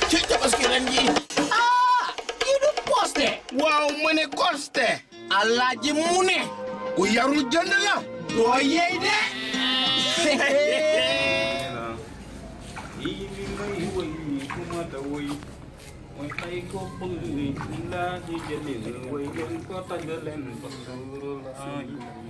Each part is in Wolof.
ci tabaski ren ji ah kii du poste waaw ma ne koste alaaji mu ne ku yarul jënd la doo yey de lii bi may woy ku ma da woy mooy ay ko bëgg laa di jëlil woy leen ko tagg leen ba suuru laay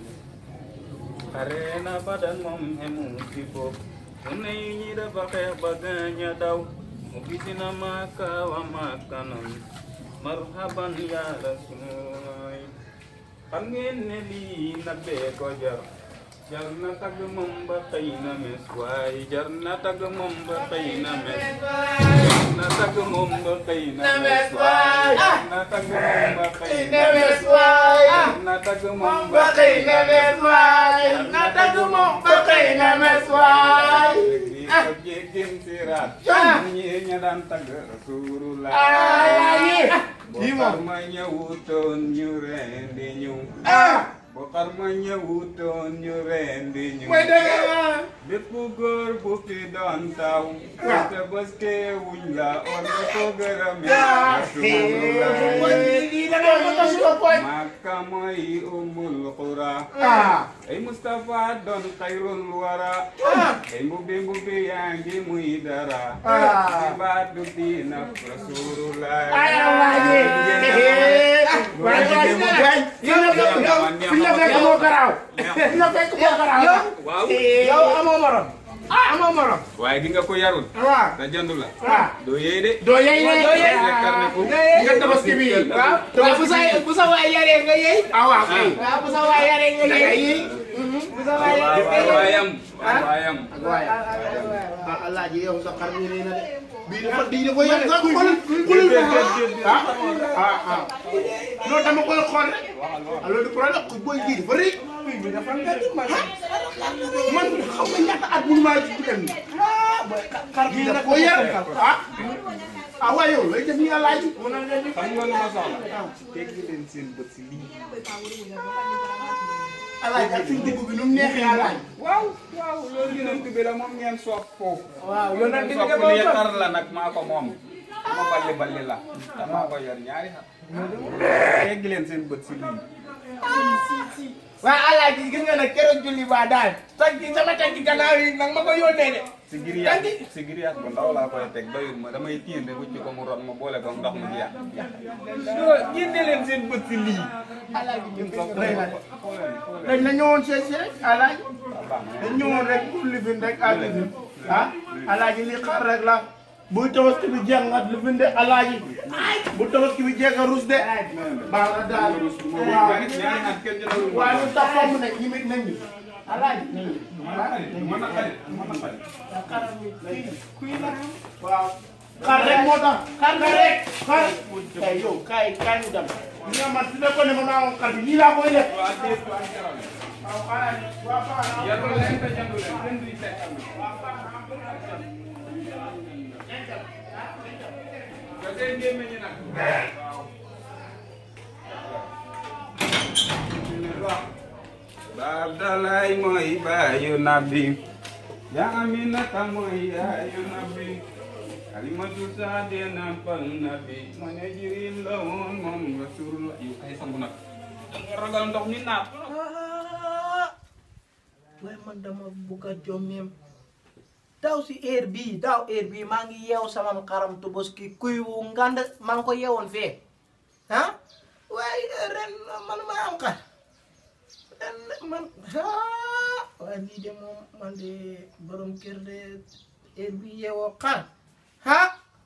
xare na badan moom xemu ci bopp su ne ñi dafa xeex ba gaañ a daw mu gisina maaka wa maakanam marhaban yaa rasuulaay xam ngeen ne lii nag bee ko jar jar na tagg moom ba xëy na mes waaye jar na tagg moom ba xëy na mes jar na tagg moom ba xëy na mes waaye jar na tagg moom ba xëy na mes jar na tagg moom ba xëy na mes waaye jar na tagg moom ba xëy na mes waaye lii ko jéggin siraat ñi ña daan tagg rasulullah bu xar ma ñëwutoon ñu rendi ñu bu xar ma ñëwutoon ñu rendi ñu bépp góor bu fi doon taw te baske wuñ la war nga ko gërëme rasulullah Makka mooy umul qura ay Mustafa doon xayrul wara ay mbubbi mbubbi yaa ngi muy dara ci baatu diina rasulullah waaw yow amoo morom amoo morom waaye gi nga ko yarul waaw te jëndu la waaw doo yee de doo yey ne doo yey karne ko nga tabaski bi waaw waaw bu sa bu sa waay yaree nga yey. ah waaw kay waaw bu sa waay yaree nga da ngay yey. yey bu sa waay yaree nga yey. waayam waayam waaye ah alaaji yow sa xar mi rëy na de bii dafa bii dafa yàgg nga xool xool ah ah ah non dama koy xool rek alors du problème ku booy ji dafa rëy bi dafa ngand man xam nga ñaata at mënu maa ji dem ni xar bi dafa ko yar ah ah waaye yow lay def ni alaaji xam nga lu ma soxla teggi leen seen bët si lii alaaji ak suñ dugub bi nu mu neexee alaaji waaw waaw loolu yonent bi la moom ngeen soof foofu waaw yonent bi soof nga li moom xar la nag maa ko moom ma balli balli la te maa ko yor ñaari xar teggi leen seen bët si lii waaw alaaji gis nga nag keroog julli ba daal tànki sama tànki gannaaw yi nag ma ko yónnee de si giriyaas si giriyaas bu ndaw laa koy teg doyul ma damay tiir de wucc ko mu ron ma boole ko ndox mu jeex génne leen seen bët si lii alaaji ñu soof Doy na. xooleen xooleen dañ na ñëwoon seet si rek alaaji waaw baax na dañ ñëwoon rek pour lifin rek ak lifin ah alaaji li xar rek la bu tabaski bi jeex nga lifin de alaaji bu tabaski bi jeex nga rus de baax na daal waaw ñaari ñaari at kenn jëlawul waaw ñu tax fomm nag ñimit nañ ñu alaaji nañ ñu mën na xarit mën na xarit xaram mi kuy kuy la waaw xar rek moo tax xar nga rek xar kay yow kay kay ñu dem ñu nga man su nekkoon ne ma naa woon xar bi nii laa koy def waa déet waa jaral waaw alaaji waaw baax na yarul leen te jëndu leen kenn duy teg am nga seen gémmiñ ñi nag waaw baab dalay mooy baayu nabi yaa aminata mooy yaayu nabi kalimatu saade nampal nabi ma ne jirin la woon moom rasulullah yu ay sangu nag danga ragal ndox mi naat waaye man dama bugg a jommeem daaw si heure bii daaw heure bii maa ngi yeew sama xaram Tabaski kuy wu ngand maa ngi ko yeewoon fee ah waaye ren man ma am xar ren man ah waaye lii de moom man de borom kër de heure bii yeewoo xar ah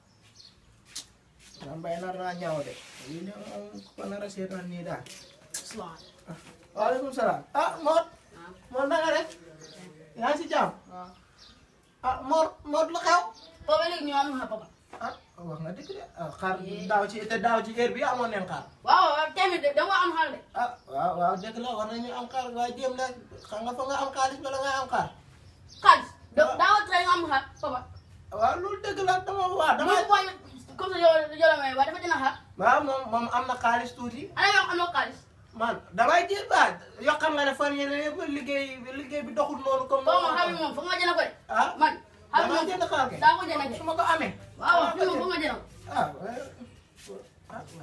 maa mbay nar naa ñaaw de lii de moom ko nar a seetaan nii daal waaleykum salaam ah Mor Mor na nga def yaa ngi si jàmm ah Mor Mor lu xew Papa léegi ñoo am na papa. ah wax nga dëgg de ah xaar daaw ci te daaw ci heure bi amoon nañ xaar waaw waaw tamit de da nga am xar de. ah waaw waaw dëgg la war nañu am xaar waaye jéem la xam nga fa nga am xaalis bala nga am xaar xaalis da daaw tere nga am xar papa. waaw loolu dëgg la dama waaw dama dama booy comme ça yow yow la may waaye dafa dina xar. waaw moom moom am na xaalis tuuti ana yow am na xaalis. man damay jéem ba yoo xam nga ne fan yii yëpp liggéey liggéey bi doxul noonu comme boo ma xam ne moom foog nga jënd ko de. ah man xam damaa nga jënd xaar kay daa ko jënd su de. ma ko amee waaw fi mu foog nga jënd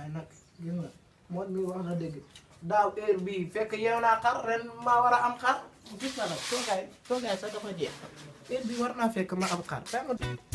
waaye nag gis nga moot mi wax na dëgg daaw heure bii fekk yeew naa xar ren maa war a am xar gis nga nag toogaay toogaay sax dafa jeex heure bii war naa fekk ma am xar fekk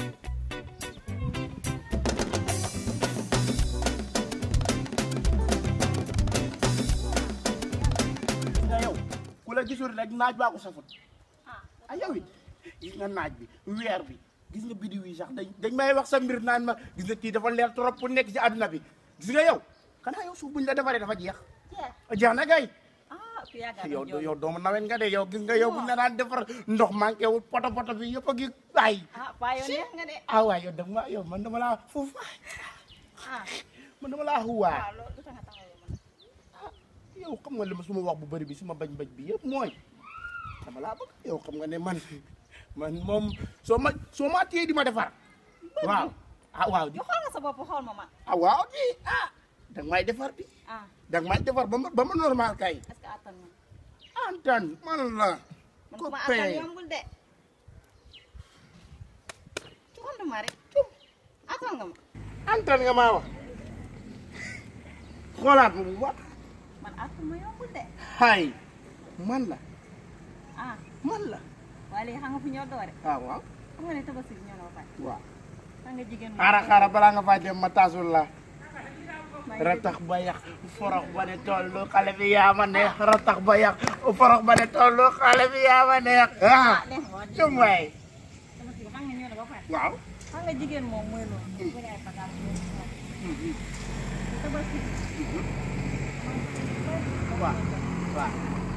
nga yow ku la gisul rek naaj baa ko safut ah yow it gis nga naaj bi weer bi gis nga bidiw yi sax dañ dañ may wax sa mbir naan ma gis nga kii dafa leer trop pour nekk ci àdduna bi gis nga yow xanaa yow suuf buñ la defaree dafa jeex jeex na kay ah ku yàgg a yow doon yow doomu nawet nga de yow gis nga yow buñ la daan defar ndox manqué wul poto poto bi yëpp a ngi ay ah paa yow neex nga de ah waay yow dama ma yow man dama laa fuuf ah man dama laa xuwaa waaw loolu lu tax nga taxawee man yow xam nga li ma suma wax bu bëri bi suma bañ bañ bi yëpp mooy dama laa bëgg yow xam nga ne man man moom soo ma soo ma téye di ma defar waaw ah waaw di yow xool nga sa bopp xool ma man ah waaw di ah danga may defar di ah danga may defar ba ma ba ma normal kay est-ce que attan nga antan man la man ko ku ma attan pee yombul de cuxandu ma rek attan nga ma antan nga maa wax xoolaat ma bu baax man attan ma yombul de hay man la ah man la waaye léegi xam nga fu ñoo doore ah waaw xam nga ne tabaski bi ñoo na ba pare waaw xam nga jigéen moom xaaral xaaral balaa nga fay dem ma taasul la maa ngi ratax ba yàq forox ba ne tollu xale bi yaa ma neex ratax ba yàq forox ba ne tollu xale bi yaa ma neex ah neex nga wax cum waay tabaski bi xam nga ñoo na ba pare waaw xam nga jigéen moom mooy loolu bëri ay bagage yooyu tabaski bi waaw waaw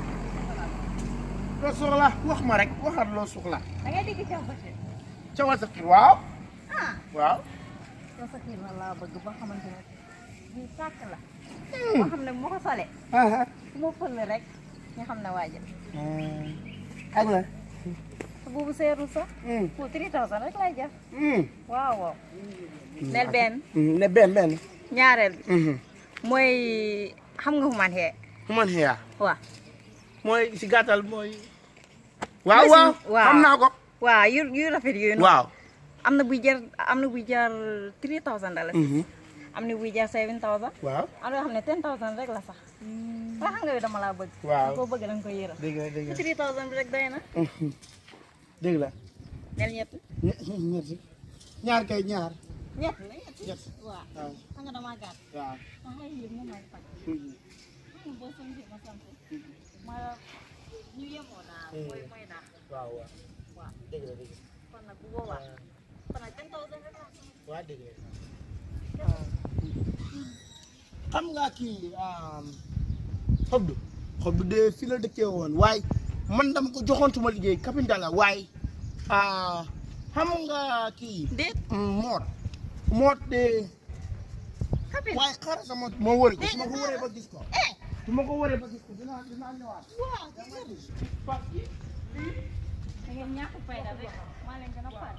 loo soxla wax ma rek waxal loo soxla da ngay dégg caw ba ci ca wa sa kër waaw ah waaw yow sa kii la laa bëgg ba xamante ne bii sàkk la boo xam ne bu ma ko solee ah su ma fël rek nga xam ne waajal ak la te boobu seerul sax pour 3000 rek lay jar waaw waaw nel benn ne benn benn ñaareel bi mooy xam nga fu man xee man xiyaa waaw mooy si gàttal mooy waaw Merci. waaw Waaw. xam naa ko waaw yu yu rafet yooyu noonu waaw am na buy jar am na buy jar 3000 dollars am na buy jar 7000 waaw am na yoo xam ne 10000 rek la sax waaye xam nga yow dama laa bëgg Waaw. koo bëgg da nga koy yëral dégg la dégg la 3000 bi rek doy na dégg la nel ñett ñe- ñetti ñaar kay ñaar ñett la ñett ñett waaw waaw xam nga damaa gàtt waaw ma xëy yëg moom may faj xam nga boo sant ma sant ma ñu yemoo daal mooy mooy daal waaw waaw waaw dégg la dégg kon nag bu boobaa kon nag 10000 rek la waa dégg la xam nga kii xob du xob du de fi la dëkkee woon waaye man dama ko joxoon suma liggéey kapinta la waaye ah, xam nga kii déet moot moot de kapit waaye xaaral sa moot moo wëri ko su ma ko wëree ba gis ko su ma ko wëree ba gis ko dinaa dinaa ñëwaat parce que da ngeen ñàkk fayda rek maa leen gën a pare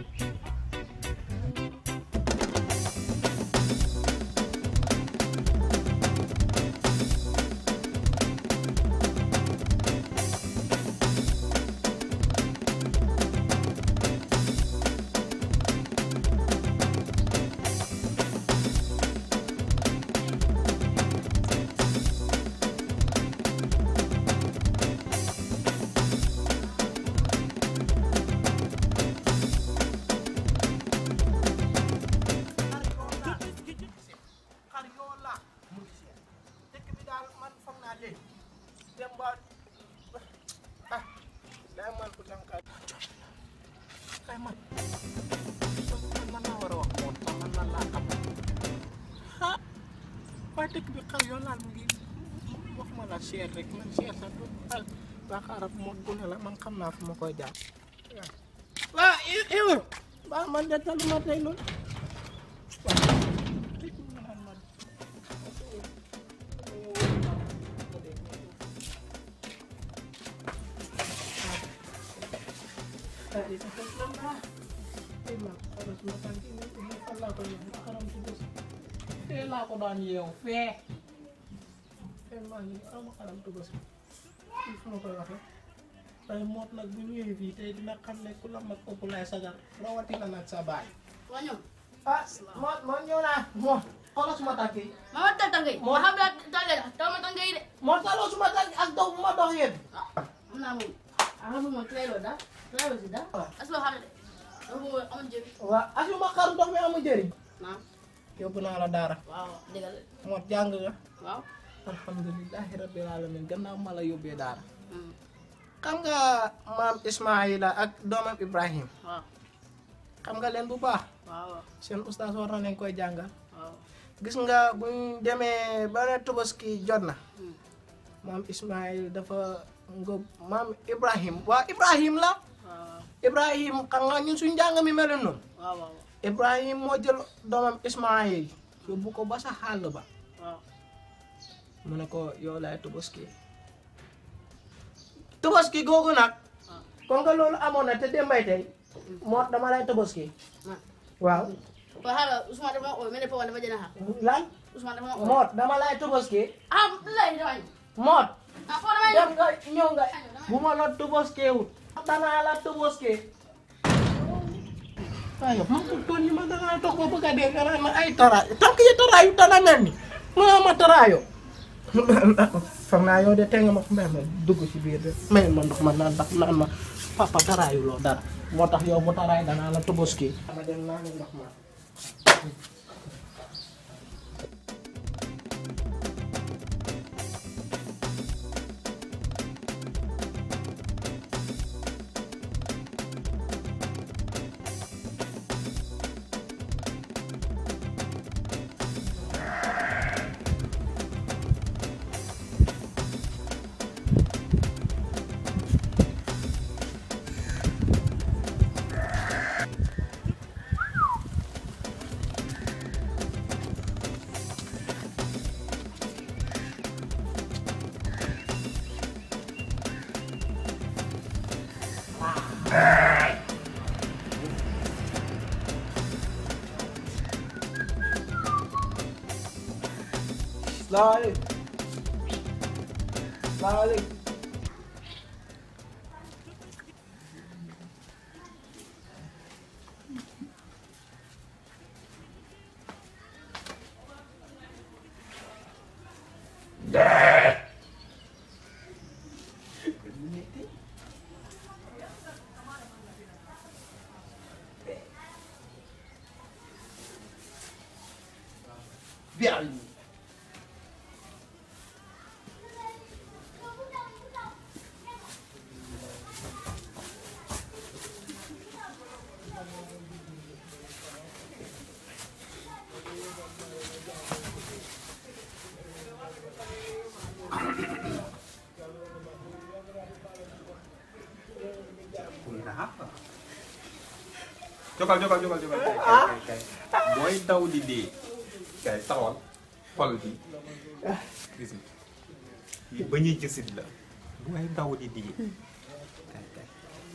xar yoo la mu ngi seet dëkk bi daal man foog naa léegi dem ba ah day man ku tànkaay kay man man man naa war a wax moom sax man lan laa xam ah waaye dëkk bi xar yoo laal mu ngi wax ma la seet rek man seet sax du al waa xaaral moom bu ne la man xam naa fu ma koy jaar waaw yow ba man de taluma tey loolu fee laa ko daan yeew fee fee maa ngi ama xaram tubas fii fu ma koy waxee tey moot nag bu ñëwee fii tey dina xam ne ku la mag ëpp lay sagar rawatina nag sa baay waa ñoom ah moot moot ñëw naa moot xoolal suma tànk yi Mama tal tangay. Mo- Ma xam la tangay taw ma tangay de. moo taloo suma tànk ak dox bu ma dox yéen Am naa moom. Am na moom trailo da. Trailo si da. Waaw. Aslo xam ne. Dafa moom amul njëriñ. waaw asuma xar ndox mi amul njëriñ Naam. yóbbu naa la daara Waaw dëgg la. moo jàng nga Waaw. alhamdulilahi rabbil alamin gannaaw ma la yóbbee daara Hmm. xam nga maam Ismaila ak doomam Ibrahim Waaw. xam nga leen bu baax Waaw. seen ustaas war na leen koy jàngal Waaw. gis nga buñ demee ba ne Tabaski jot na Hmm. maam Ismail dafa ngóob maam Ibrahim waa Ibrahim la Waaw. Ibrahim xam nga ñun suñ njàng mi mel noonu Waaw waaw. Ibrahim moo jël doomam Ismail yóbbu ko ba sa xàll ba Waaw. mu ne ko yow laay Tabaski Tabaski googu nag kon nga loolu amoon na te dembay tey moo dama lay Tabaski Ah. waaw Ko hala Ousmane dafa ma oo mel ne Papa dafa jëna ha. lan Ousmane dafa ma oo. moot dama lay Tabaski Ah, lay dafa ñu. moot Ah, Papa dafa dem ñu. nga ñëw nga bu ma la Tabaski wut danaa la Tabaski waaye man ko toon yi ma dangaa toog ba bëgg a dee nga naan ma ay taraay tànk yi taraayu dana mel ni ma ma taraayo foog naa yow de te nga ma may ma dugg ci biir de may ma ndox ma naan ndax naan ma papa taraayu loo dara moo tax yow bu taraay danaa la Tabaski ma dem naa ne ndox ma Salaamaaleykum. Salaamaaleykum. Bien. jógal jógal jógal jógal kay kay kay booy daw di dee kay taxawal xol bi gis nga yi ba ñuy jësit la booy daw di dee kay kay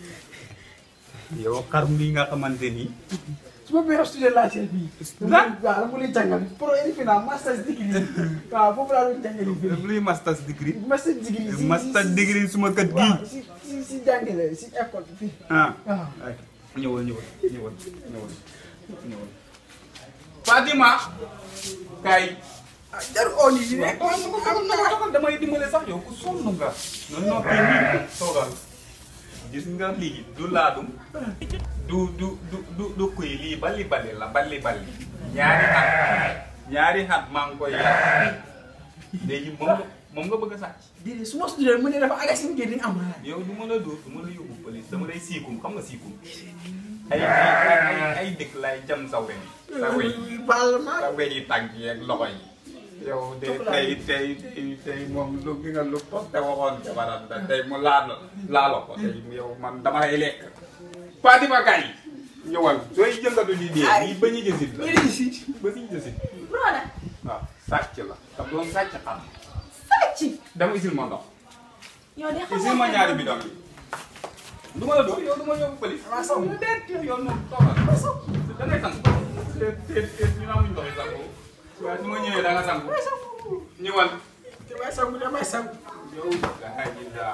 yow xar mi nga xamante ni su ma meilleur student laa seet bii. Lan? waaw dama lay jàngal pro et final master's degree. waaw foofu laa doon jàngale fii. luy masters degree master's degree. si master si- degree suma kët gii waaw si si si jàngale si école bi fii. ah waaw. ay ñëwal ñëwal ñëwal ñëwal ñëwal Fatima kay ah jarul oo nii rek. damay dimbale sax yow ku sonn nga nga noppi nii toogal gis nga lii du laadum du du du du du kuy lii bali bali la bali bali ñaari xat ñaari xat maa ngi koy yar léegi moom nga moom nga bëgg a sàcc déedéet su ma student mu ne dafa aga si ngeen di am xalaat. yow du ma la dóor du ma la yóbbu police dama lay siikum xam nga siikum ay ay ay ay dëkk lay jam sa weñ sa weñ baal ma. sa weñ yi tànk yi ak loxo yi yow de tey tey tey tey moom lu gi nga lu toog te waxoon jabaram da tey mu laal laalo ko tey yow man dama lay lekk Fatima kay ñëwal sooy jëngatu di dee nii ba ñu jësit la ñu ngi si. ba ñu jësit Broda. waaw sàcc la te doon sàcc xam Sàcc. dama isil ma ndox Yow de xam isil ma ñaari bidon yi du ma la dóor yow du ma yóbbu police Maa saw. yow déet yow noonu toogal da ngay sang teet teet teet ñu amuñ ndox yi sangu waaye su ma ñëwee da nga sangu ñëwal damay sangu damay sangu. yow alhamdulilah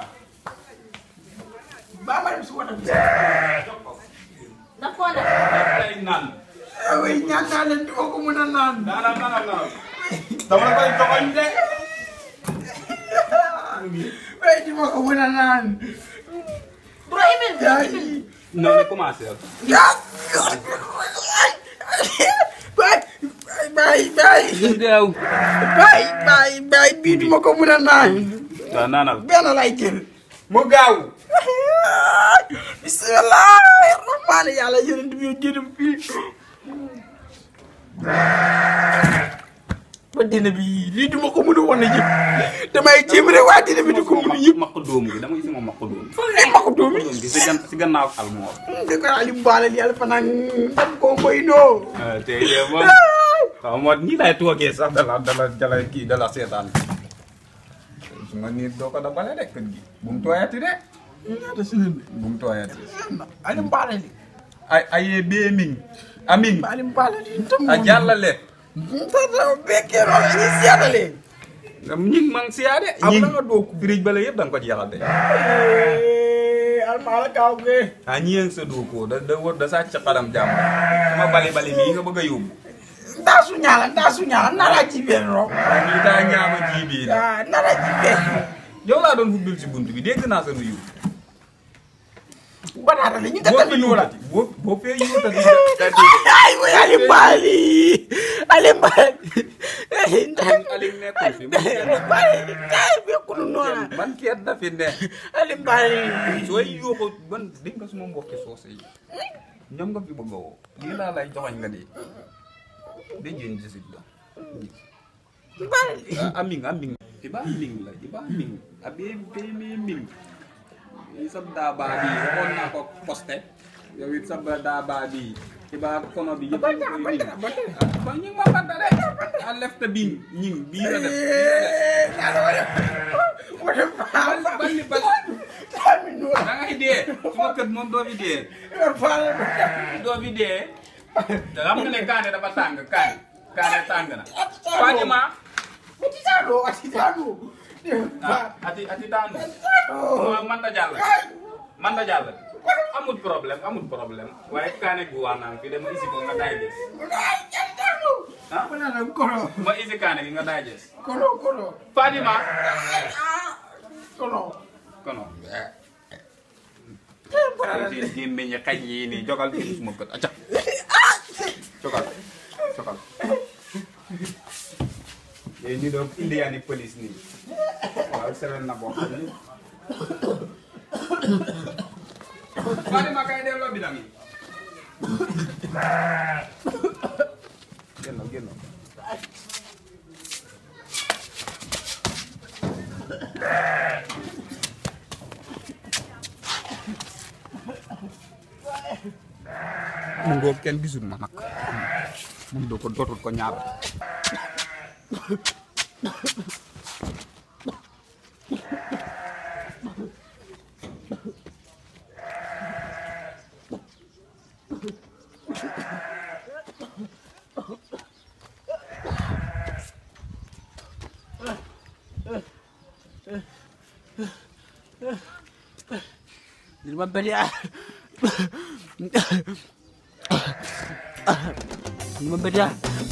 baa ma dem si wanag bi. Daf koo def. daf lay naan way ñaan naa leen di ma ko mën a naan Naanal naanal naanal. Dama la koy joxoñ de. way di ma ko mën a naan bro email bi yaay Non, ne commencé. yaa bay bay bay Deew. bay bay bay bii di ma ko mën a naan Waaw naanal. benn lay jël Mu gaaw. bismillah rahmaani yàlla yonent bi jënam fii ba dina bi lii duma ko mën a wane yëpp damay jéem rek waa dina bi di ko mën a yëpp Maq doom gi dama gis moom maq doom. ay ma ko doomi Doom gi si gan si gannaaw almoor. di ko ali mbaalal yàlla fanaan dam koo koy noo Tey de moom. Xaw ma nii lay toogee sax dala dala dala kii dala seetaan. Su ma nii doo ko dabale de kër gi. Bu mu tooyati de. ñaata semaine Bu mu tooyati. ali mbaalal yi Ay ayee bee ming. Aming. ali mbaalal yi tam A jàllale. tata bekkee loolu ñu seetale ñing mang siyaade. Am na nga doo birij bale yëpp da nga ko jeexal de. almaala kaaw ge ah ñeeng sa doo ko da da wër da sàcc xaram jàmm. sama bali bali bii nga bëgg a yóbbu. ndaa su ñaala ndaa su ñaala nara ci benn ro waaye ñii daa ñaama ji bii la. ah nara ci benn yow laa doon fubbil si bunt bi dégg naa sa nuyu. banaata la ñu boo gàttal fi bi nuula yuutati boo boo fee yuutati da di ay way ali mbali ali mbali Aliou nekkul fi ali mbali ay bekkunu noona man keet da fi ne ali mbali sooy yuuxu ban dégg nga suma mbokki soose yi ñoom nga fi bëgg a woo lii laa lay joxoñ nga di de jën jisit la mbali Ah, aming aming iba aming la iba aming abe be me ming isab daba bi waxoon naa ko posté yow it sab daba bi iba kono bi yëpp Banta, koy banta, ming. banta. Ah, ba ñing ma banta de a lefta bing ñing bii la def bii la def wala bal bal ni bal tami nuula da ngay dee suma kët moom doo fi dee yor faala doo fi dee te xam nga ne kaane dafa tàng kaane kaane tàng na Fatima atitano atitano ah ati ati daanu ma man da jàll man da jàll amul problème amul problème waaye kaane gu waa naan fi dama isi ko nga daay des ah banana kono ma isi kaane gi nga daay des kono kono Fatima kono kono di di meññ xañ yi nii jogal fi suma kët acca jogal jogal yéen ñu doon indiyaani police nii waaw seren na boo xam ni Fatima kay delloo bidang yi génn génn mu ngoog kenn gisul ma nag mun doo ko dootul ko ñaar Dilma belia. Dilma belia.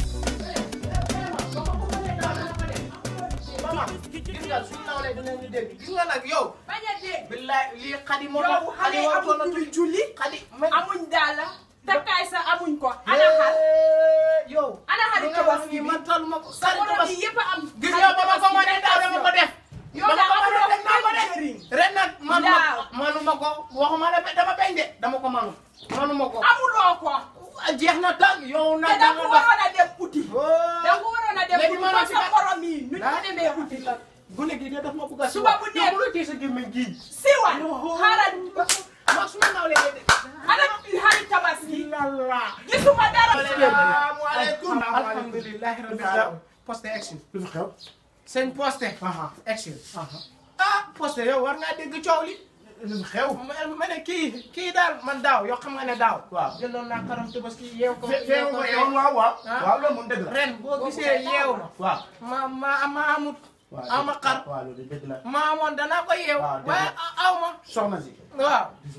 gis nga suñu nawlee dinañu dégg gis nga nag yow. bañ a dégg billaay lii xadi moo yow xale yi waroon na amuñ tuy julli xadi mais amuñ daal takkaay sa amuñ ko ana xar yow. ana xari li nga wax tabaski nii bi man taluma ko. sa sari morom tabaski yi yëpp a am gis nga ba ma ko mënee daaw dama ko def. yow dama daa ko amuloo def naa ko benn def. njëriñ ren nag manu ma Daaw. manu ma ko waxuma la dama bañ de dama ko manu manu ma ko. amuloo ko jeex na tàgg yow te nag da da nga nga waroon a dem uti da nga Oh. waroon a dem Léegi uti maanaam ba si sa kat- morom yi nu ñu ah demee uti la gune gi de daf ma bëgg a Suba bu nekk. yow bu la tee sa gémmiñ gi. siwa xaaral ma suma nawlee de. ana xari tabaski lalla. gisuma dara Asalaamaaleykum. alhamdulilah rabbil alamin. poste action. lu fi xew. seen poste. aha action. aha ah poste yow war ngaa dégg coow li. lu fi xew. ma ma ne kii kii daal man daaw yoo xam nga ne daaw. waaw. jëndoon naa karam tabaski yeew ko. fe feewu ko yow waaw waaw. Ah. waaw loolu moom dëgg la. ren boo gisee yeew ma. waaw. ma ma ma amut. waaw ama xar. waaw loolu dëgg la. ma amoon danaa ko yeew. waaw dëgg waaye la. aw ma. soxna si. waaw. gis nga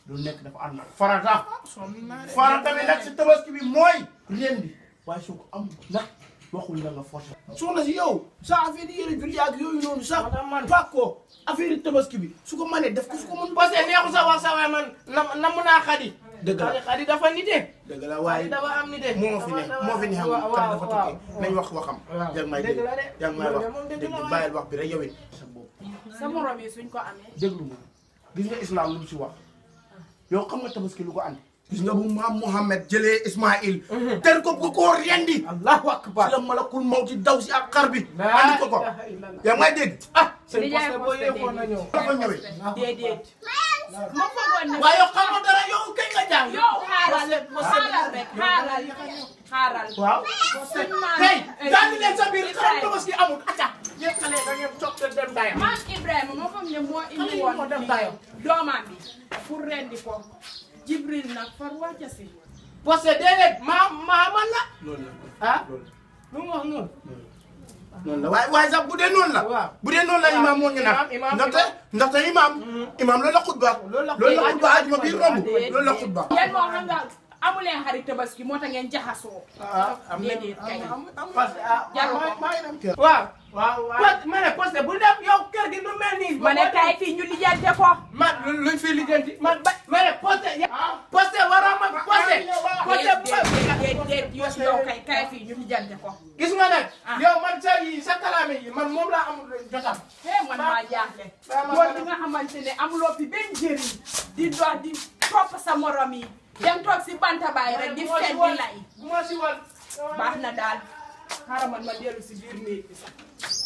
lu nekk dafa ànd ak farata farata bi nag si tabaski bi mooy rendi waaye su ko am nag waxuñ la nga forcé soxna si yow sa affaire yi yëre julli ak yooyu noonu sax man fàq ko affaire yi tabaski bi su ko mënee def ko su ko mën parce que neexu sa wax sa waaye man nam namu naa xadi dëgg la xadi xadi dafa nite dëgg la xadi waaye dafa am nite moo fi ne moo fi ne xam nga kan dafa tukki nañ wax waxam waaw. yaa ngi may Dëgg dégg la de. yaa ngi may wax moom dëgg dégg la waay. bàyyil wax bi rek yow it sa bopp sa morom yi suñ ko amee déglu ma gis nga islam lu mu si wax yow xam nga tabaski lu ko andi gis nga bu maam Mouhamed jëlee Ismaïl ter ko bu ko rendi allahu akbar si la malakul mawti daw si ak xar bi andi ko ko yaa ngi may dégg ah seen Di jaay poste boo poste yëgoon na ñëw dafa ñëwee déedéet ma foogoon ne waaye yow xamoo dara yow kañ nga jàng yow xaaral xaaral rek xaaral xaaral waaw suñ maam tey daal di leen sa biir xaram tabaski amul acca yéen xale da ngeen toog te dem dayam maam Ibrahima moo foog ne moo indi woon moo def dayo. doomam bi pour rendi ko Jibril nag far wàcce si parce que déedéet maa maa man la loolu la ah loolu lu mu wax noonu noonu la waaye waaye sax bu dee noonu la waaw. bu dee noonu la imaam moo ngi naan Imaam, imaam, ndaxte ndaxte imaam imaam loolu la xutba Loolu la loolu la xutba. xutba ajuma biir romb loolu la xutba yéen moo xam nga amuleen xarit tabaski moo tax ngeen jaxasoo ah am na déedéet kay parce que ah Jaru ko. maa ngi dem kër waaw waaw waaw ma ne parce que bu def yow kër gi lu mel nii ma ne kay fii ñu lijjante ko man luñ fi lijjanti man ba ma ne poste poste waroo ma poste poste déet déet déet déet yow yow kay kay fii ñu lijjante ko gis nga nag Ah. yow man sa yi sa kalaame yi man moom laa amul jotam hee man maa jaaxle Ba- ba- yow li nga xamante ne amuloo fi benn njëriñ di dox di topp sa morom yi dem toog si banta baay rek di fen di lay bu ma si wal baax na daal xaaral man ma dellu si biir néeg bi sax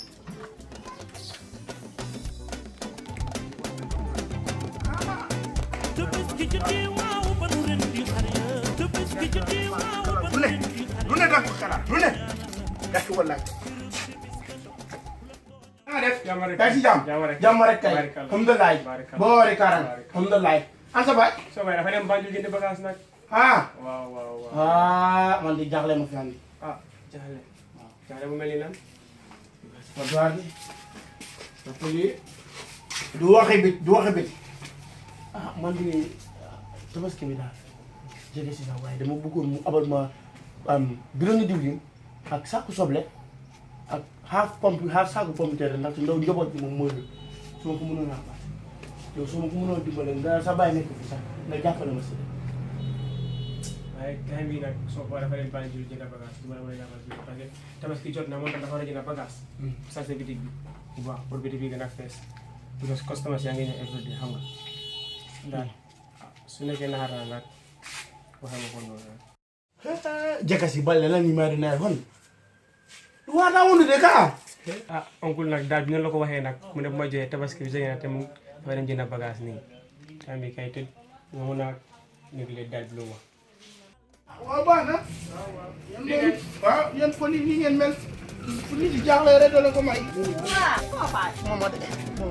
lu ne lu ne danga ko xalaat lu ne dakk wallaay nga def Jàmm rek. kay si jàmm Jàmm rek. jàmm rek kay Barikalla. alhamdulilah Barikalla. boo wari karan alhamdulilah an sa baay soo bay dafa dem Banjul jënd bagage nag. ah waaw waaw waaw. ah man di jaaxle ma fi andi ah jaxle. jaxle bu mel ni lan. ma doar bi dafa lii du waxe bit du waxe bit ah man di tabaski bi daal jege si na waaye dama bëggoon mu abal ma am bidon diwlin ak saaku soble ak half pompe half saaku pompe terre ndaxte ndaw njaboot bi moom mooy lu su ma ko mënoon a baax yow su ma ko mënoon dimbale nga sa bàyyi nekk fi sax nga jàppale ma si waaye time bii nag soo ko dafa dem Banjul jënd bagage du ma la mën a jàppal fii parce que tabaski jot na moom tam dafa war a jënd bagage. ça c'est bitig bi bu baax pour bitig bi gën a fees. because customers yaa ngi ñëw every day xam nga. daal ah, su nekkee naxar na nag waxee ma ko noonu rek. jakasi balle la ni mari nay hon wata wonde de ka ah oncle nag daal bi noonu la ko waxee nag mu ne bu ma joxee tabaski bi jege na te mu dafa dem jënd bagage nii time bi kay tëj nga mun a négle daal bi lu mu wax. waaw baax na waaw yéen foli nii ngeen mel fu nit di jaaxle rek doo leen ko may mooma de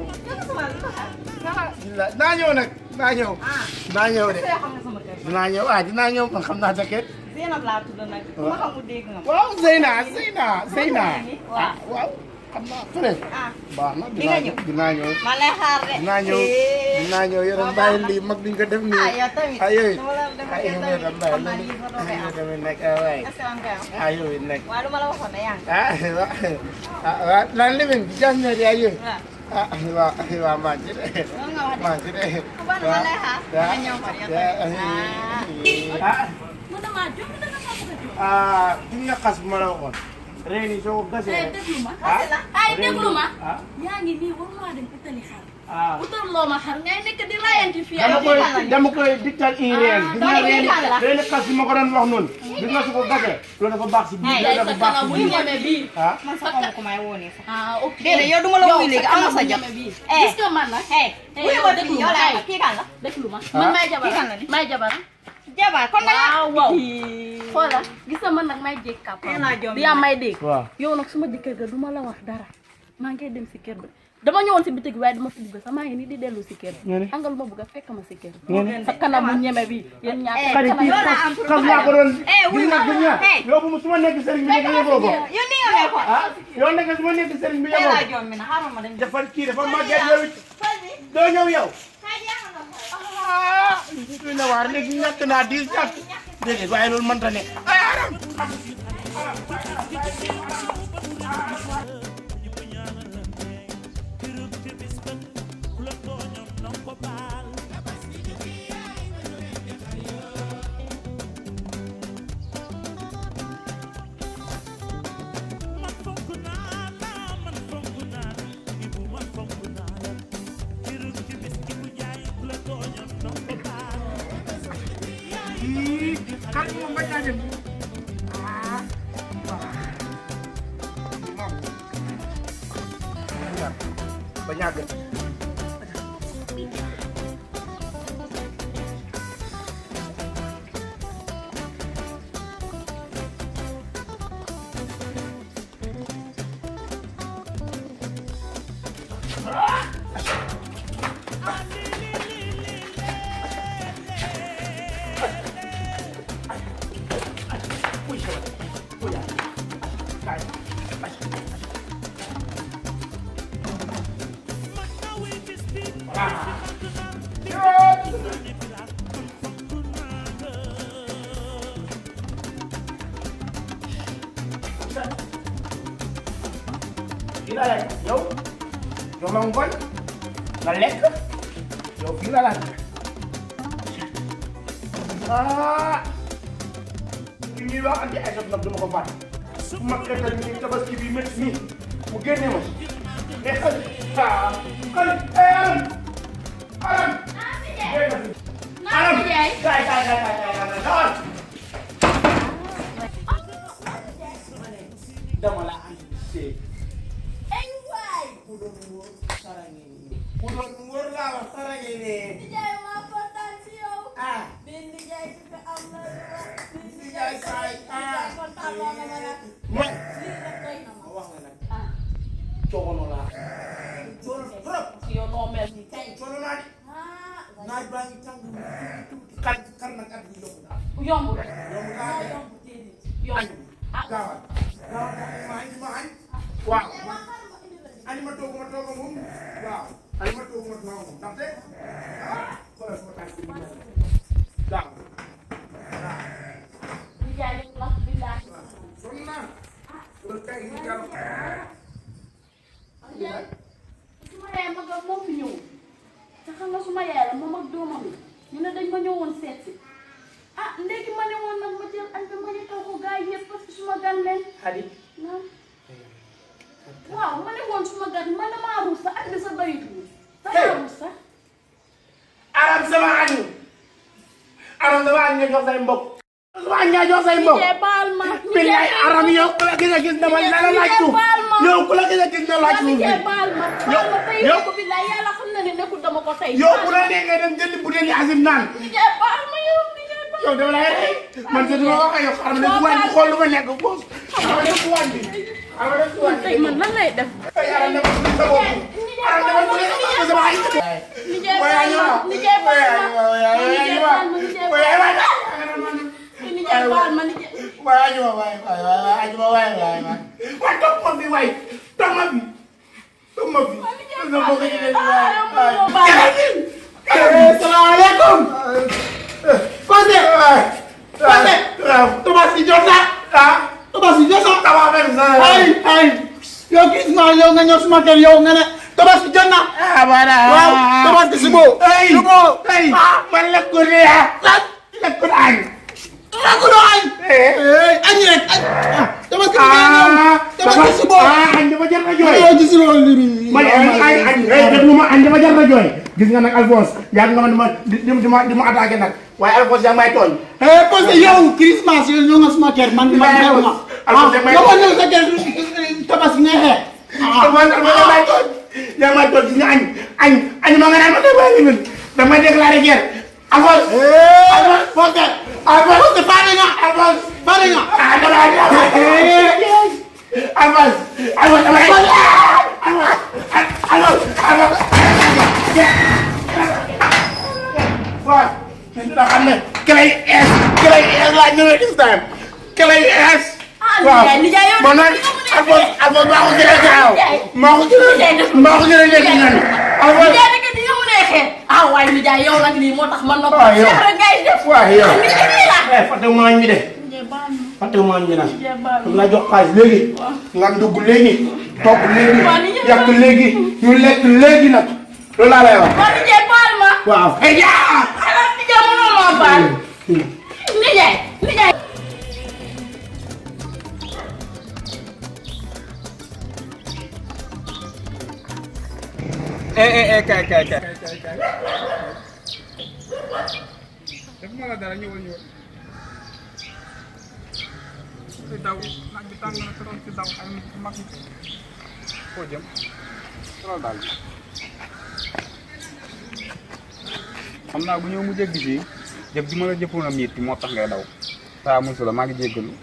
naa ñëw nag naa ñëw naa ñëw de dinaa ñëw ah dinaa ñëw man xam naa jaket Zeynab laa tudd nag. ku ma xamul dégg nga. waaw Zeyna Zeyna Zeyna waaw. ah waaw xam naa fële ah baax na Di nga dinaa ñëw? dinaa ñëw ma lay xaar de. dinaa ñëw dinaa ñëw yore bàyyi lii mag duñ ko def nii ah yow tamit. ah yow it dama la def ah yow tamit. it bàyyi xam naa lii fa doon yow am. tamit nekk ah waay est-ce que am nga am. ah yow it nekk waaye lu ma la waxoon ne yaa ngi. ah waaw ah waaw naan living bi jàmm ne yaa yow waaw. ah waaw waaw maa ngi ci de loolu nga wax de. maa ngi ci de ku baax ma lay xaar. nga ñëw fa yow tamit. ah mën na maa jóg danga maa bëgg a jóg ah ki nga xas bu ma la waxoon reen yi soo ko gasee eh rek déglu ma ah ay déglu ma ah yaa ngi nii war maa dem utali xar ah utal loo ma xar ngay nekk di rayanti fii dama ay koy xar dama koy dictal i reen gis nga dama reen koy la. reen xas bi ma ko doon wax noonu gis nga su ko gasee loolu dafa baax si biir Hey, loolu dafa baax si bu biir ñeme bii ah man sax xaw ma ko may woo nii sax. ah ok déedéet yow duma la wuyu léegi am na sa jot. ñeme bii Eh. gis nga man nag hey. Eh, wuyu yow ma déglu fii yow ma, laa hey. kii kan la. déglu ma Ah. man may jabar Kii kan la ni? may jabar jabar kon da nga. waaw waaw xoolal gis nga man nag may jég kàpp Teel naa jombi di yaa may dégg waaw yow nag suma jëkkër ga du ma la wax dara maa ngi dem si kër ba dama ñëwoon si bitig waaye dama fi dugg sax maa ngi nii di dellu si kër Nga ne? angal ma bëgg a fekk ma si kër Nga sa kanam mu ñeme bi yéen ñaar Eh, sa xarit kanam kii yow laa am xas xas laa ko doon Eh, wuy gis nga ma. gis nga Hey. yow bu mu su ma nekk sëriñ bi nga yëgoo ko yow nii nga mel ko. ah yow nekk su ma nekk sëriñ bi tey yëgoo laa ko jombi na xaaral ma dem. dafa kii dafa màgget yow it doo ñëw yow ah doy na waar léegi ñàkk naa diis ñàkk déedéet waaye loolu mënta ne ay aram kan moom bañ naa dem ah waaw ba ñàgg fii la lekk yow jox la ngoon nga lekk yow fii la la ah li ñuy wax anti ay nag duma ko fàtte su ma xetal ni tabaski bi métti nii mu génne ma mais xal ah xal aram aram aram kay kay kay kay kay kay dama la andi ku doon wóor saraŋe nii ku doon wóor laa wax saraŋe nii ah nijaay saay ah man ma wax la nag coono laa coono trop coono naa di naaj baa ngi tàng mu tuuti tuuti xar xar nag at bi yokku daal yombul yomb naa de yombul ah gaawal gaawal ma añ ma añ waaw ani ma toog ma toog moom waaw ani ma toog ma toog moom ndaxte ah xoolal sama tànk bi ñu gaaw nijaay def la billahi sonn naa loolu tey ñu gaaw nijaay su ma yaay mag ak moo fi ñëw te xam nga su ma yaay la moom ak doomam yi ñu ne dañ ma ñëwoon seet si ah léegi ma ne woon nag ma jël añ bi ma ñu taw ko gars yi yëpp parce que su ma gan leen Xadi naam waaw ma ne woon su ma gan man damaa ruus sax añ bi sa bëritul damaa ruus sax aram sama añu aram sama añ nga jox say mbokk sama añ nga jox say mbokk nijaay baal ma billaay aram yow ku la gis a gis dama la la laaj suuf baal ma. yow ku la gis a gis na laaj waa suuf nijaay bi baal ma baal ma tey yow- ko billaay yàlla xam na ne nekkul dama ko tey yow bu la nee nga dem jëndi butéeli asim naan nijaay baal ma yow nijaay baal yow dama lay rey man de duma ko wax yow xaaral ma dem ci wàññi xool lu ma nekk boos xaaral ma dem ci wàññi xaaral ma dem ci wàññi tey man lan lay def ay aram dama ci sa bopp aram dama ci sa sama añ nijaay Boy, baal ma ayo. nijaay Boy, baal ayo, ma ayo, ayo, nijaay ayo. baal ma nijaay Boy, baal ayo, ma ayo. nijaay baal ma nijaay Boy, ayo, waay, waay, waay, waay, ayo, waay, waay, waay. Waay, toog ma fi, waay. Toog ma fi. Toog ma fi. Toog ma fi, waay, waay, waay. Eh, salaamaaleykum. Fodé. Fodé. waaw Tabaski jot na. ah Tabaski jot na. tabaski jot na. ay ay. yow gis nga yow nga ñëw suma kër yow nga ne Tabaski jot na. ah voilà. waaw Tabaski si boo. ay si boo. ay man lekku ne ah. lan lekku na añ. lekku na añ. eh añ rek añ. Tabaski bi ngay ñëw. Tabaski si boo. ah añ dafa jar na jooy. yow gis nga loolu. man añ añ añ déglu ma añ dafa jar na jooy. gis nga nag Alphonse yaa ngi nga ma di ma di di ma di ma attaqué nag waaye Alphonse yaa ngi may tooñ. Eh, parce que yow Christmas yow ñëw nga sama kër man man xew ma. Alphonse yaa ngi may yow tooñ. ñëw sa kër tabaski nga xeex. Alphonse Alphonse yaa ngi may tooñ. yaa ngi may tooñ gis nga añ añ añ ma nga naan ma dégg waa limite damay déclaré guerre. Alphonse. Alphonse Fodé. Alphonse Fodé pare nga. Alphonse pare nga. ah dama la Alphonse Alphonse damay. Alphonse Alphonse Alphonse. waaw da xam ne clé yu es clé yu es laa ñëwee this time clé yu es waaw nijaay, nijaay, yow man nag Alphonse Alphonse maa ko jëlee gaaw maa ko jëlee maa ko jëlee léegi ñan Alphonse nijaay dëgg di nga mu nekk ah waaye nijaay yow nag lii moo tax man nopp Waaw, yow. Cheikh rek ngay def waaw yow nijaay lii la eh fàtte maañ bi de nijaay baal ma fàtte maañ bi nag nijaay baal dama ma la jox xaalis léegi nga dugg léegi togg léegi Waaw, ni ñëpp yàq léegi ñu lekk léegi nag loolu laa lay wax waaw nijaay baal ma waaw hey yaa xanaa nijaay mënoo maa baal nijaay nijaay eh eh eh kay kay kay def ma la dara ñëwal ñëwal di daw naaj bi tàng na trop ci daw ay nit yu mag yi foo jëm loolu daal xam naa bu ñëw mu jéggi fii jëf ji ma la jëppoon a miit moo tax ngay daw saa musu la maa ngi jéggalu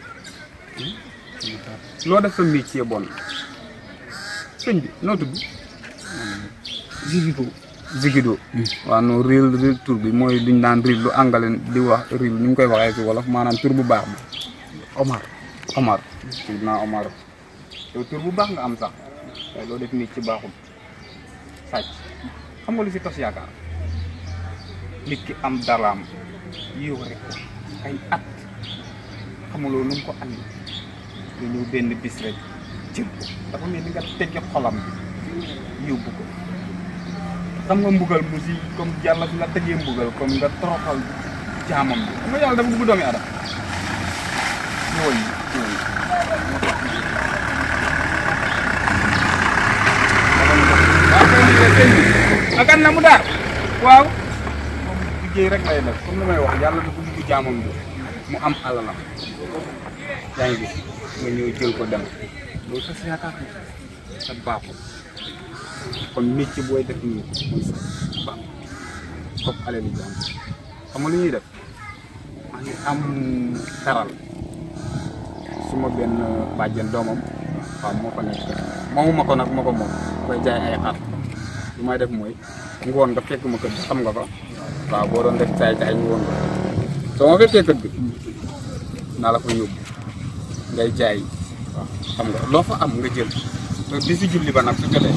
loo def sa miit ci bon sëñ bi noo tudd Zigido Zigido waaw non réel réel tur bi mooy liñ daan réel lu angale di wax réel ni ñu koy waxee ci wolof maanaam tur bu baax bi Omar Omar tudd naa Omar yow tur bu baax nga am sax waaye loo def nit ci baaxul sàcc xam nga lu fi tos yaakaar nit ki am daraam yóore ko ay at xamuloo nu mu ko andi nga ñëw benn bis rek jël ko dafa mel ni nga tegge xolam bi yóbbu ko xam nga mbugal mu si comme yàlla fi la tegee mbugal comme nga toroxal jaamam bi xam nga yàlla dafa bëgg doomi adam ñëwal yi ñëwal yi waaw kay ni sëñ bi akan na mu daar waaw moom liggéey rek lay def comme li may wax yàlla dafa bëgg jaamam bi mu am alalam yaa ngi gis nga ñëw jël ko dem loolu sa yaakaar ni sa baaxul kon métier booy def nii mooy sa baax comme alali jaam xam nga lu ñuy def maa ngi am taral su ma benn bàjjen doomam waaw moo ko nekk moomu ma ko nag ma ko moom koy jaay ay xar lu may def mooy ngoon nga fekk ma kër gi xam nga ko waaw boo doon def caay caay ngoon nga soo ma fekkee kër gi naa la fa yóbbu ngay jaay waaw xam nga loo fa am nga jël bi si julli ba nag su jotee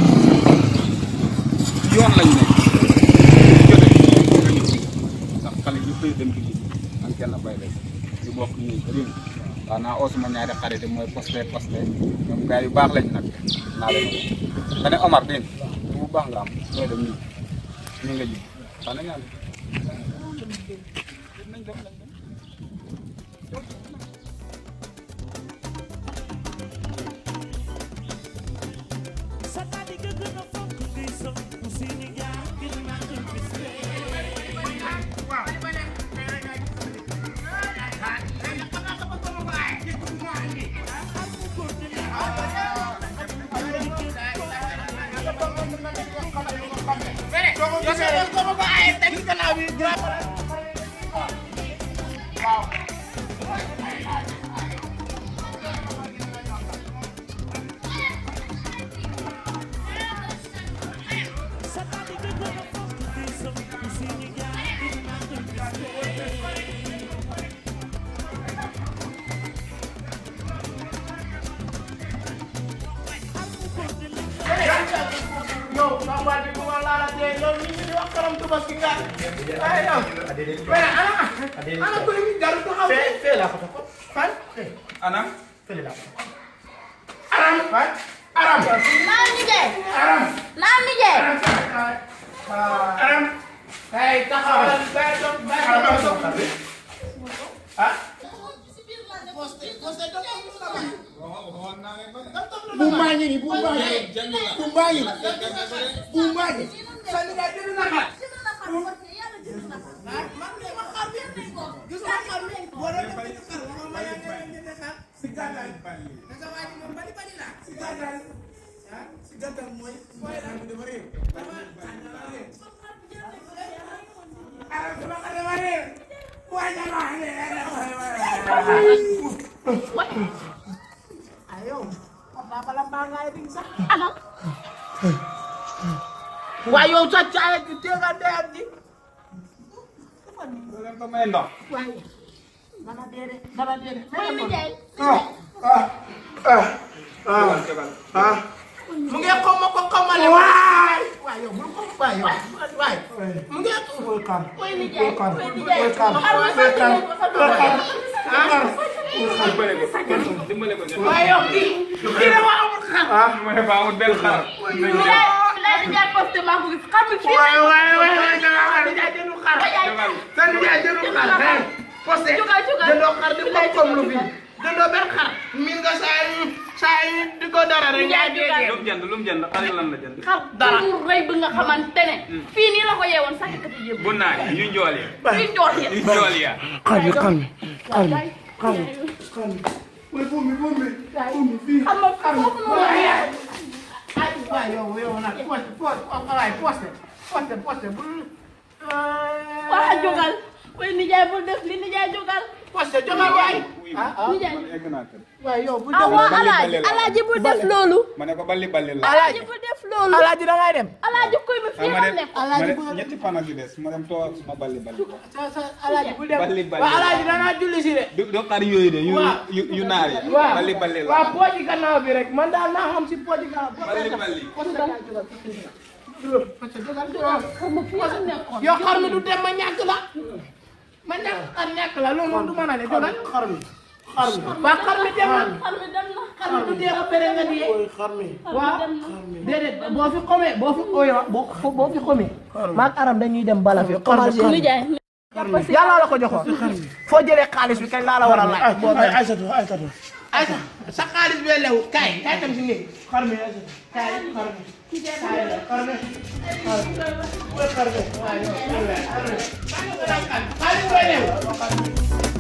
yoon lañ nekk su jotee nga ñëw ndax xale yu bëri dem julli man kenn bay des ñu bokk nii réew waaw naa oo suma ñaari xarit yi mooy posté posté ñoom gars yu baax lañ nag naa leen woo nga ne Omar dégg nga bu baax nga am looy dem nii nii nga ji wax nañ yàlla nañ dem nañ dem yow sama baat bi bu ma laalatee yow nit ñi di wax karam tubaski nga ay yow mais ana ana ko ni garu taxaw fee fee laa ko ko fan fee anam fee laa ko aram fan aram naam nijaay aram naam nijaay aram kay taxawal bay dox bay dox ah bu maa ngi nii bu maa ngi bu maa ngi bu maa ngi sani nga jënd na xar si gàttal naka waa ji moom bari bari la si gàttal ah si gàttal mooy mooy daal bi dafa réew dafa dafa réew ah sama xar dafa réew waa ja ma xam ne ah yow papa bala mbaa ngaay di sax anam waaye yow sa caaya ji teega deyam ji doo leen ko may ndox waaye dana dee de dana dee de mooy nijaay mu ngi xaw ma ko xamale waay waay yow bul ko waay yow waay xar koy nijaay xar koy nijaay xar xar ma sant leen ko sant leen ko. dimbale ko dimbale ko waaye yow kii kii de waa amul xar mu ne ba amul benn xar Nijaay nijaay nijaay posté maa ko gis xam nga fii waaye waaye waaye waaye da ngaa xar nijaay jëndu xar sa nijaay jëndu xar hey posté Jugal, jugal. jëndoo xar di ko comme lu fi jëndoo benn xar min nga saa yu saa yu di ko dara rek Nijaay, jugal. lu mu jënd lu mu jënd xar lan la jënd xar Dara. bu rëy bi nga xamante ne fii nii la ko yeewoon sax kat yëpp bu naay yu njool ya fii jox ya yu njool ya xar bi xar bi mooy foofu mi foofu mi foofu mi fii xam nga foofu noonu ay waay yow yow nag poste poste waay poste poste poste bul waa jógal koy nijaay bul def li nijaay jógal poste jogal waay nijaay egg naa kër waay yow bu ah waa alaaji alaaji bul def loolu ma ne ko balli balli la alaaji bul def loolu alaaji da ngay dem alaaji koy mi fii ma la dem nekk ma dem ñetti fan ak yu des ma dem toog ma balli balli sa sa alaaji bul dem balli balli waa alaaji danaa julli si de du du xar yooyu de yu Waaw. yu yu naar yi waaw balli balli la waaw pooji gannaaw bi rek man daal naa xam si pooji gannaaw balli balli xam nga fii la nekkoon yow xar mi du dem ma ñàkk la ma ñàkk xar ñàkk la loolu moom du mën a ne jogal xar mi xar mi waa xar mi dem na xar mi dem na xar mi du dee ba pere nga dee xar mi waaw déedéet boo fi xomee boo fi ooyo boo boo fi xomee maag aram dañuy dem bala fi commencé nijaay yàlla la ko joxoon foo jëlee xaalis bi kañ laa la war a laaj ay Aysatu Aysatu ay sa sa xaalis bee lew kaay kaay tam si néeg xar mi Aysatu kaay xar mi kaay la xar mi xar mi xar mi waaw yow xar mi xaalis bee lew